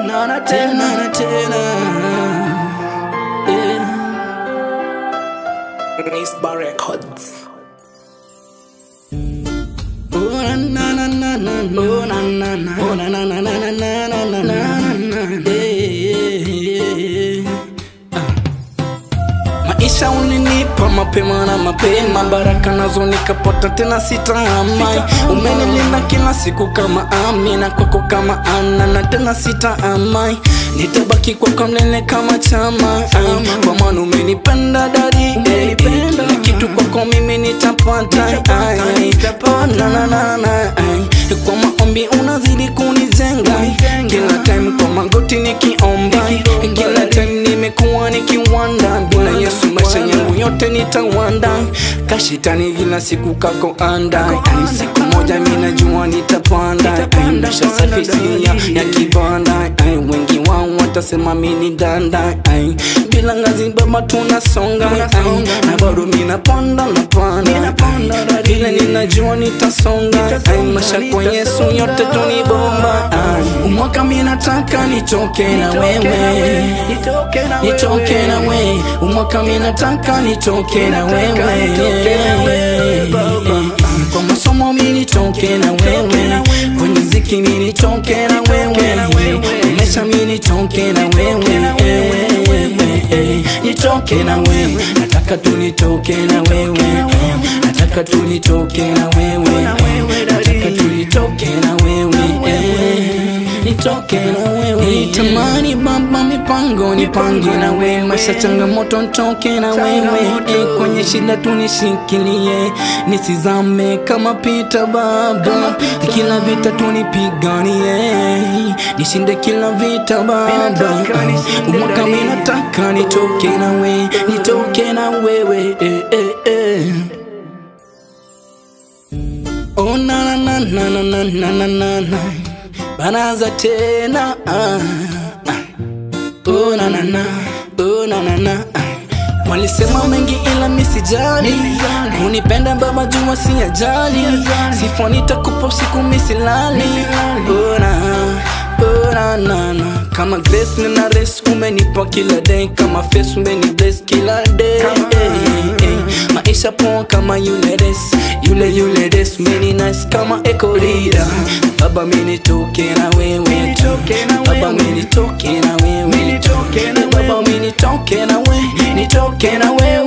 na na tena na tena yeah. Nisba Records. Oh na na na na na oh na na na oh na na na na na na na na na na yeah, yeah, yeah. Maisha ulinipa mapema na mapema, baraka nazo nikapata tena sitaamai. Umenilinda kila siku kama Amina, kwako kama Ana na tena sitaamai. Nitabaki kwako mlele kama chama, ai, kwa maana umenipenda dadi, eh, kila kitu kwako mimi nitapata. ai, ai. Oh, na, na, na, na, ai. Kwa maombi unazidi kunijenga, kila time kwa magoti nikiomba, kila time nimekuwa nikiwanda bila Yesu maisha yangu yote nitawanda kashitani kila siku kako anda Ai, siku moja mina jua nitapanda Ai, maisha safi si ya, ya kibanda Ai, wengi wao watasema mini danda Ai, bila ngazi baba tunasonga Ai, na bado mina panda na panda vile ninajua nitasonga Ai, maisha kwa Yesu yote tunibomba Ai, umwaka minataka nitoke na wewe nitoke na wewe umwaka minataka nitoke na wewe kwa masomo mi nitoke na wewe kwenye ziki mi nitoke na wewe maisha mi nitoke na wewe nitoke na wewe nataka tu nitoke na wewe nataka tu nitoke na wewe nataka tu nitoke na wewe nitoke na wewe nitamani baba mipango nipange na wewe maisha changamoto nitoke na wewe eh, kwenye shida tunishikilie nisizame kama pita baba kila vita tunipiganie nishinde kila vita baba umwaka mimi nataka nitoke na wewe nitoke na wewe eh, eh, eh. Oh na na na na na na na na na Banaza tena ah, ah. Oh na na na Oh na na na ah. Walisema mengi ila misijali Unipenda baba jua si ajali Sifa nitakupa siku misilali Oh na Oh na na na Kama grace nina race umenipa kila day Kama face umeni bless kila day hey, hey. Maisha poa kama yule res Yule yule res Mini nice kama echo leader Baba mini toke na wewe Baba mini toke na wewe Baba mini toke na wewe Nitoke na wewe